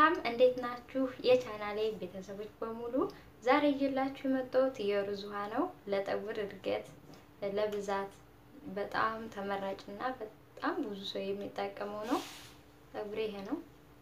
ሰላም እንዴት ናችሁ? የቻናሌ ቤተሰቦች በሙሉ ዛሬ ይዤላችሁ የመጣሁት የሩዝ ውሃ ነው። ለፀጉር እድገት ለብዛት በጣም ተመራጭና በጣም ብዙ ሰው የሚጠቀመው ነው። ፀጉሬ ይሄ ነው።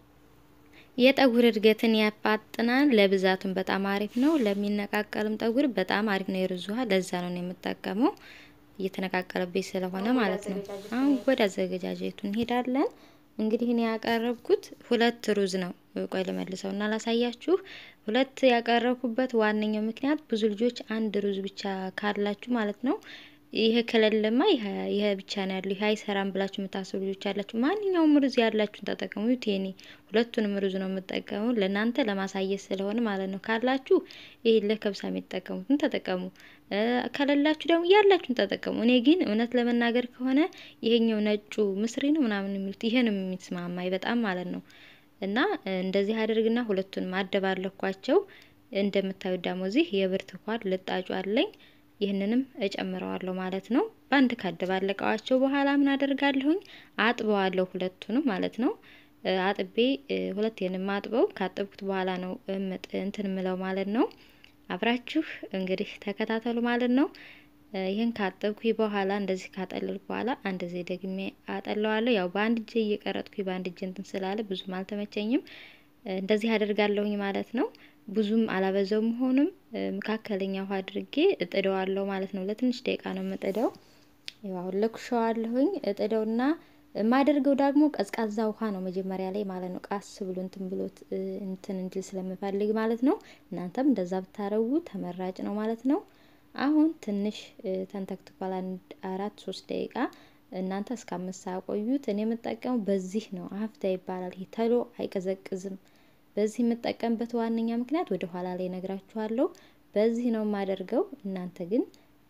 የፀጉር እድገትን ያፋጥናል። ለብዛቱም በጣም አሪፍ ነው። ለሚነቃቀልም ፀጉር በጣም አሪፍ ነው የሩዝ ውሃ። ለዛ ነው የምጠቀመው እየተነቃቀለብኝ ስለሆነ ማለት ነው። አሁን ወደ አዘገጃጀቱ እንሄዳለን። እንግዲህ እኔ ያቀረብኩት ሁለት ሩዝ ነው። ቆይ ልመልሰው እና ላሳያችሁ። ሁለት ያቀረብኩበት ዋነኛው ምክንያት ብዙ ልጆች አንድ ሩዝ ብቻ ካላችሁ ማለት ነው ይሄ ከሌለማ ይሄ ብቻ ነው ያለው ይሄ አይሰራም ብላችሁ የምታስቡ ልጆች ያላችሁ፣ ማንኛውም ሩዝ ያላችሁን ተጠቀሙ። ቴኒ ሁለቱንም ሩዝ ነው የምጠቀሙ ለእናንተ ለማሳየት ስለሆነ ማለት ነው። ካላችሁ ይሄ ለከብሳ የሚጠቀሙትን ተጠቀሙ፣ ከሌላችሁ ደግሞ ያላችሁን ተጠቀሙ። እኔ ግን እውነት ለመናገር ከሆነ ይሄኛው ነጩ ምስሪ ነው ምናምን የሚሉት ይሄን የሚስማማኝ በጣም ማለት ነው። እና እንደዚህ አድርግና ሁለቱንም አደባለኳቸው። እንደምታዩት ደግሞ እዚህ የብርቱካን ልጣጩ አለኝ ይህንንም እጨምረዋለሁ ማለት ነው። በአንድ ካደባለቀዋቸው በኋላ ምን አደርጋለሁኝ? አጥበዋለሁ ሁለቱንም ማለት ነው። አጥቤ ሁለቴንም አጥበው ካጠብኩት በኋላ ነው እንትን ምለው ማለት ነው። አብራችሁ እንግዲህ ተከታተሉ ማለት ነው። ይህን ካጠብኩ በኋላ እንደዚህ ካጠለልኩ በኋላ አንድ ጊዜ ደግሜ አጠለዋለሁ። ያው በአንድ እጄ እየቀረጥኩ በአንድ እጄ እንትን ስላለ ብዙም አልተመቸኝም። እንደዚህ አደርጋለሁኝ ማለት ነው። ብዙም አላበዛው መሆኑም መካከለኛ ውሃ አድርጌ እጥደዋለሁ ማለት ነው። ለትንሽ ደቂቃ ነው የምጥደው። ያው አሁን ለኩሻዋለሁኝ እጥደውና የማደርገው ደግሞ ቀዝቃዛ ውሃ ነው መጀመሪያ ላይ ማለት ነው። ቃስ ብሎ እንትን ብሎት እንትን እንዲል ስለምፈልግ ማለት ነው። እናንተም እንደዛ ብታረጉ ተመራጭ ነው ማለት ነው። አሁን ትንሽ ተንተክትኳል። አንድ አራት ሶስት ደቂቃ እናንተ እስከ አምስት ሰዓት ቆዩት። እኔ የምጠቀመው በዚህ ነው። አፍታ ይባላል። ይሄ ተሎ አይቀዘቅዝም። በዚህ የምጠቀምበት ዋነኛ ምክንያት ወደ ኋላ ላይ ነግራችኋለሁ። በዚህ ነው የማደርገው። እናንተ ግን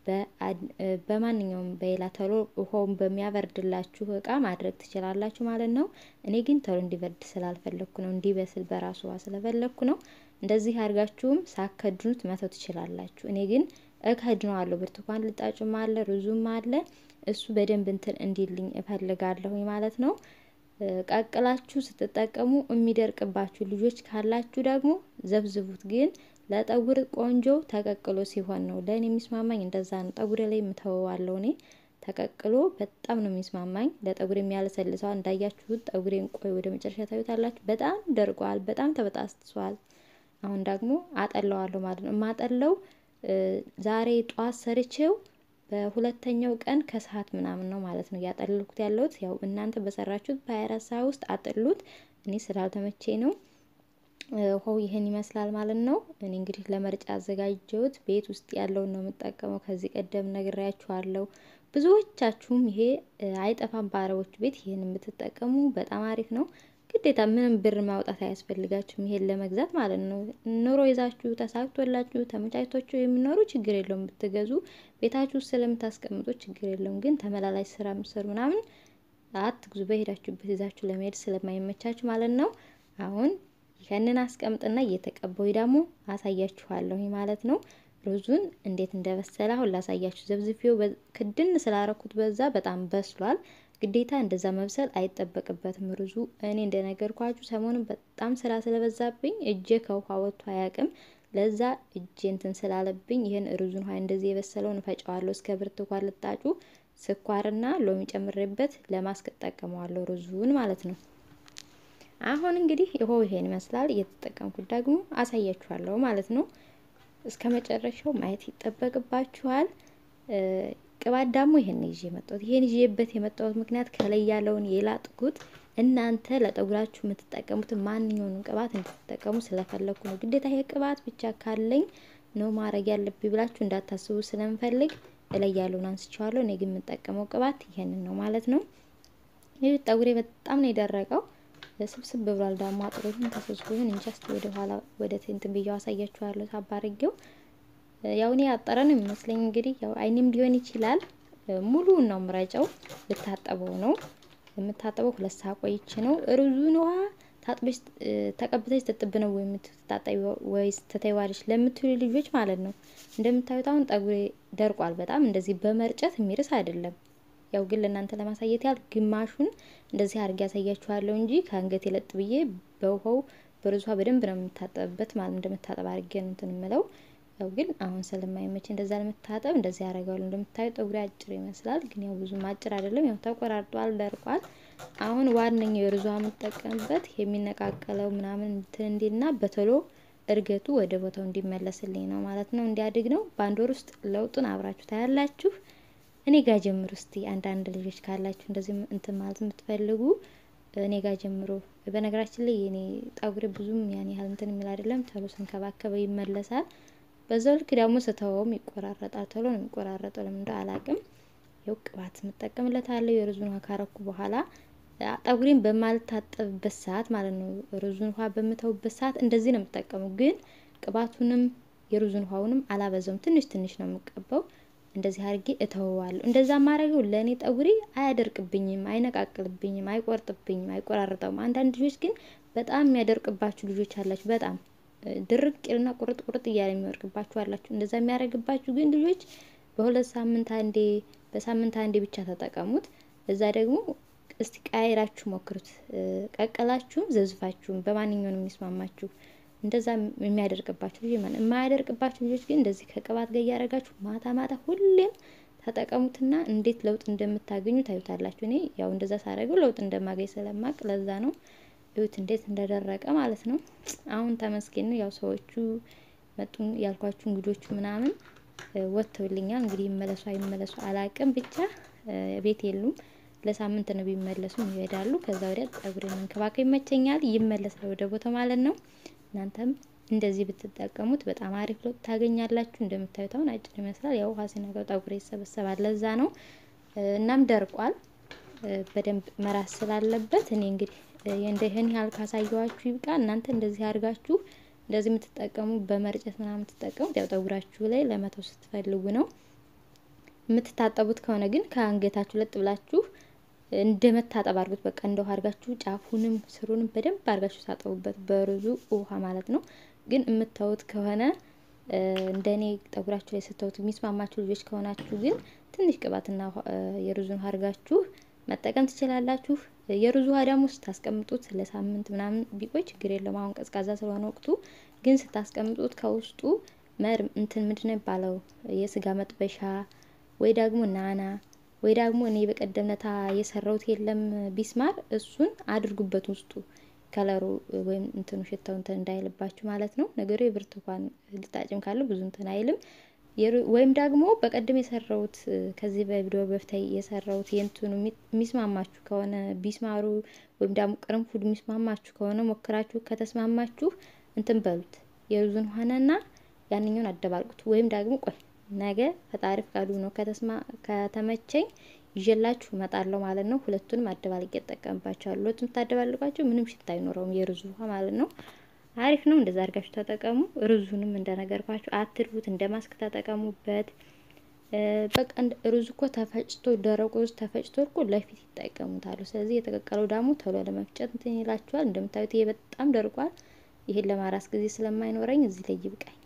በማንኛውም በሌላ ተሎ ውሃውን በሚያበርድላችሁ እቃ ማድረግ ትችላላችሁ ማለት ነው። እኔ ግን ተሎ እንዲበርድ ስላልፈለግኩ ነው፣ እንዲበስል በራሱ ውሃ ስለፈለግኩ ነው። እንደዚህ አድርጋችሁም ሳከድኑት መተው ትችላላችሁ። እኔ ግን እከድነዋለሁ። ብርቱካን ልጣጩም አለ ሩዙም አለ። እሱ በደንብ እንትን እንዲልኝ እፈልጋለሁኝ ማለት ነው። ቀቅላችሁ ስትጠቀሙ የሚደርቅባችሁ ልጆች ካላችሁ ደግሞ ዘብዝቡት። ግን ለጠጉር ቆንጆ ተቀቅሎ ሲሆን ነው ለእኔ የሚስማማኝ። እንደዛ ነው። ጠጉሬ ላይ የምተወዋለሁ እኔ ተቀቅሎ በጣም ነው የሚስማማኝ። ለጠጉር የሚያለሰልሰዋል። እንዳያችሁት ጠጉሬን ቆይ ወደ መጨረሻ ታዩታላችሁ። በጣም ደርቋል። በጣም ተበጣስቷል። አሁን ደግሞ አጠለዋለሁ ማለት ነው። የማጠለው ዛሬ ጠዋት ሰርቼው በሁለተኛው ቀን ከሰዓት ምናምን ነው ማለት ነው ያጠልኩት ያለሁት። ያው እናንተ በሰራችሁት በሀያ አራት ሰዓት ውስጥ አጥሉት። እኔ ስላልተመቼ ነው። ውሃው ይህን ይመስላል ማለት ነው። እኔ እንግዲህ ለመርጫ አዘጋጀሁት ቤት ውስጥ ያለውን ነው የምጠቀመው። ከዚህ ቀደም ነግሬያችኋለሁ። ብዙዎቻችሁም ይሄ አይጠፋም በአረቦች ቤት ይህን የምትጠቀሙ በጣም አሪፍ ነው። ግዴታ ምንም ብር ማውጣት አያስፈልጋችሁም ይሄን ለመግዛት ማለት ነው። ኑሮ ይዛችሁ ተሳክቶላችሁ ተመቻችቷችሁ የሚኖሩ ችግር የለውም ብትገዙ ቤታችሁ ውስጥ ስለምታስቀምጡ ችግር የለውም። ግን ተመላላሽ ስራ ምሰሩ ምናምን አትግዙ። በሄዳችሁበት ይዛችሁ ለመሄድ ስለማይመቻችሁ ማለት ነው። አሁን ይህንን አስቀምጥና እየተቀባው ደግሞ አሳያችኋለሁ ማለት ነው። ሩዙን እንዴት እንደበሰለ አሁን ላሳያችሁ። ዘብዝፌው ክድን ስላረኩት በዛ በጣም በስሏል። ግዴታ እንደዛ መብሰል አይጠበቅበትም ሩዙ። እኔ እንደነገርኳችሁ ሰሞኑን በጣም ስራ ስለበዛብኝ እጄ ከውሃ ወጥቶ አያውቅም። ለዛ እጄ እንትን ስላለብኝ ይህን ሩዙን ውሃ እንደዚህ የበሰለውን እፈጨዋለሁ እስከ ብርቱካን ልጣጩ ስኳርና ሎሚ ጨምሬበት ለማስክ እጠቀመዋለሁ ሩዙን ማለት ነው። አሁን እንግዲህ ይኸው ይሄን ይመስላል። እየተጠቀምኩት ደግሞ አሳያችኋለሁ ማለት ነው። እስከ መጨረሻው ማየት ይጠበቅባችኋል። ቅባት ደግሞ ይሄን ይዤ የመጣሁት ይሄን ይዤበት የመጣሁት ምክንያት ከላይ ያለውን የላጥኩት እናንተ ለጠጉራችሁ የምትጠቀሙትን ማንኛውንም ቅባት እንድትጠቀሙ ስለፈለግኩ ነው። ግዴታ ይሄ ቅባት ብቻ ካለኝ ነው ማድረግ ያለብኝ ብላችሁ እንዳታስቡ ስለምፈልግ እላይ ያለውን አንስቼዋለሁ። እኔ ግን የምጠቀመው ቅባት ይሄንን ነው ማለት ነው። ይህ ጠጉሬ በጣም ነው የደረቀው፣ ስብስብ ብሏል። ደግሞ አጥሮትን ተሰብስቦ ይሁን እንጂ እስኪ ወደ ኋላ ወደ እንትን ብዬው አሳያችኋለሁ ሳባርጌው ያው እኔ ያጠረ ነው የሚመስለኝ። እንግዲህ ያው አይኔም ሊሆን ይችላል። ሙሉውን ነው ምረጨው። ልታጠበው ነው የምታጠበው። ሁለት ሰዓት ቆይቼ ነው። ሩዙን ውሃ ታጥበሽ ተቀብተሽ ትጥብ ነው ወይ የምትታጠቢ ወይስ ትተይዋለሽ ለምትሉ ልጆች ማለት ነው። እንደምታዩት አሁን ጠጉሬ ደርቋል በጣም እንደዚህ በመርጨት የሚርስ አይደለም። ያው ግን ለእናንተ ለማሳየት ያህል ግማሹን እንደዚህ አድርጌ ያሳያችኋለሁ እንጂ ከአንገት የለጥ ብዬ በውሃው በሩዝ ውሃ በደንብ ነው የምታጠብበት ማለት እንደምታጠብ አድርጌ ነው እንትን የምለው። ያው ግን አሁን ስለማይመች እንደዛ ለመታጠብ እንደዚህ ያደርጋሉ። እንደምታዩ ጠጉሬ አጭር ይመስላል፣ ግን ያው ብዙም አጭር አይደለም። ያው ተቆራርጧል፣ ደርቋል። አሁን ዋነኛው የሩዝ ውሃ የምጠቀምበት የሚነቃቀለው ምናምን እንትን እንዲልና በቶሎ እድገቱ ወደ ቦታው እንዲመለስልኝ ነው ማለት ነው። እንዲያድግ ነው። በአንድ ወር ውስጥ ለውጡን አብራችሁ ታያላችሁ። እኔ ጋር ጀምሩ እስቲ አንዳንድ ልጆች ካላችሁ እንደዚህ እንትን ማለት የምትፈልጉ እኔ ጋር ጀምሮ። በነገራችን ላይ የኔ ጠጉሬ ብዙም ያን ያህል እንትን የሚል አይደለም። ቶሎ ስንከባከበው ይመለሳል። በዛው ልክ ደግሞ ስተወውም ይቆራረጣል። ቶሎ ነው የሚቆራረጠው። ለምን እንደው አላቅም። ያው ቅባት የምጠቀምለታለሁ የሩዙን ውሃ ካረኩ በኋላ ጠጉሬን በማልታጠብበት ሰዓት ማለት ነው። ሩዙን ውሃ በምተውበት ሰዓት እንደዚህ ነው የምጠቀመው። ግን ቅባቱንም የሩዙን ውሃውንም አላበዛውም። ትንሽ ትንሽ ነው የምቀባው። እንደዚህ አድርጌ እተወዋለሁ። እንደዛ ማድረገው ለእኔ ጠጉሬ አያደርቅብኝም፣ አይነቃቅልብኝም፣ አይቆርጥብኝም፣ አይቆራርጠውም። አንዳንድ ልጆች ግን በጣም የሚያደርቅባችሁ ልጆች አላችሁ። በጣም ድርቅ ይልና ቁርጥ ቁርጥ እያለ የሚወርቅባችሁ አላችሁ። እንደዛ የሚያደርግባችሁ ግን ልጆች በሁለት ሳምንት አንዴ፣ በሳምንት አንዴ ብቻ ተጠቀሙት። እዛ ደግሞ እስቲ ቀያይራችሁ ሞክሩት። ቀቀላችሁም ዘዝፋችሁም በማንኛውም የሚስማማችሁ እንደዛ የሚያደርቅባችሁ ልጅ ማለት የማያደርቅባችሁ ልጆች ግን እንደዚህ ከቅባት ጋር እያደረጋችሁ ማታ ማታ ሁሌም ተጠቀሙትና እንዴት ለውጥ እንደምታገኙ ታዩታላችሁ። እኔ ያው እንደዛ ሳደርገው ለውጥ እንደማገኝ ስለማቅ ለዛ ነው። እዩት እንዴት እንደደረቀ ማለት ነው። አሁን ተመስገን ነው። ያው ሰዎቹ መጡ ያልኳችሁ እንግዶቹ ምናምን ወጥተውልኛል። እንግዲህ ይመለሱ አይመለሱ አላቅም፣ ብቻ ቤት የሉም። ለሳምንት ነው ቢመለሱ ይሄዳሉ። ከዛ ወዲያ ጸጉሬን መንከባከብ ይመቸኛል፣ ይመለሳል ወደ ቦታ ማለት ነው። እናንተም እንደዚህ ብትጠቀሙት በጣም አሪፍ ለውጥ ታገኛላችሁ። እንደምታዩት አሁን አጭር ይመስላል። ያው ውሃ ሲነካው ጠጉሬ ይሰበሰባል። ለዛ ነው። እናም ደርቋል። በደንብ መራስ ስላለበት እኔ እንግዲህ እንደ ይህን ያህል ካሳየዋችሁ ይብቃ። እናንተ እንደዚህ አድርጋችሁ እንደዚህ የምትጠቀሙ በመርጨት ምናምን የምትጠቀሙት ያው ጠጉራችሁ ላይ ለመተው ስትፈልጉ ነው። የምትታጠቡት ከሆነ ግን ከአንገታችሁ ለጥ ብላችሁ እንደ መታጠብ አድርጉት። በቃ እንደ ውሃ አድርጋችሁ ጫፉንም ስሩንም በደንብ አድርጋችሁ ታጠቡበት፣ በሩዙ ውሃ ማለት ነው። ግን የምታዩት ከሆነ እንደኔ ጠጉራችሁ ላይ ስተውት የሚስማማችሁ ልጆች ከሆናችሁ ግን ትንሽ ቅባትና የሩዙን ውሃ አድርጋችሁ መጠቀም ትችላላችሁ። የሩዝ ውሃ ደግሞ ስታስቀምጡት ለሳምንት ምናምን ቢቆይ ችግር የለም። አሁን ቀዝቃዛ ስለሆነ ወቅቱ ግን ስታስቀምጡት ከውስጡ መር እንትን ምንድን ነው የሚባለው የስጋ መጥበሻ ወይ ደግሞ ናና ወይ ደግሞ እኔ በቀደምነታ የሰራሁት የለም ቢስማር፣ እሱን አድርጉበት ውስጡ ከለሩ ወይም እንትኑ ሽታው እንትን እንዳይልባችሁ ማለት ነው። ነገሩ የብርቱካን ልጣጭም ካለ ብዙ እንትን አይልም። ወይም ደግሞ በቀደም የሰራሁት ከዚህ በቪዲዮ በፊት የሰራሁት የእንትኑ የሚስማማችሁ ከሆነ ቢስማሩ ወይም ደግሞ ቅርንፉድ የሚስማማችሁ ከሆነ ሞክራችሁ ከተስማማችሁ እንትን በሉት የሩዙን ሆነና ያንኛውን አደባልቁት። ወይም ደግሞ ቆይ ነገ ፈጣሪ ፍቃዱ ነው ከተስማ ከተመቸኝ ይዤላችሁ እመጣለሁ ማለት ነው። ሁለቱንም አደባልቄ እጠቀምባቸዋለሁ። ሁለቱም ታደባልቋቸው ምንም ሽታ አይኖረውም የሩዙ ውሃ ማለት ነው። አሪፍ ነው። እንደዛ አድርጋችሁ ተጠቀሙ። ሩዙንም እንደነገርኳችሁ አትርቡት፣ እንደ ማስክ ተጠቀሙበት። በቃ ሩዝ እኮ ተፈጭቶ ደረቁ ሩዝ ተፈጭቶ እኮ ለፊት ይጠቀሙታሉ። ስለዚህ የተቀቀለው ደግሞ ቶሎ ለመፍጨት እንትን ይላችኋል። እንደምታዩት ይሄ በጣም ደርቋል። ይሄን ለማራስ ጊዜ ስለማይኖረኝ እዚህ ላይ ይብቃኝ።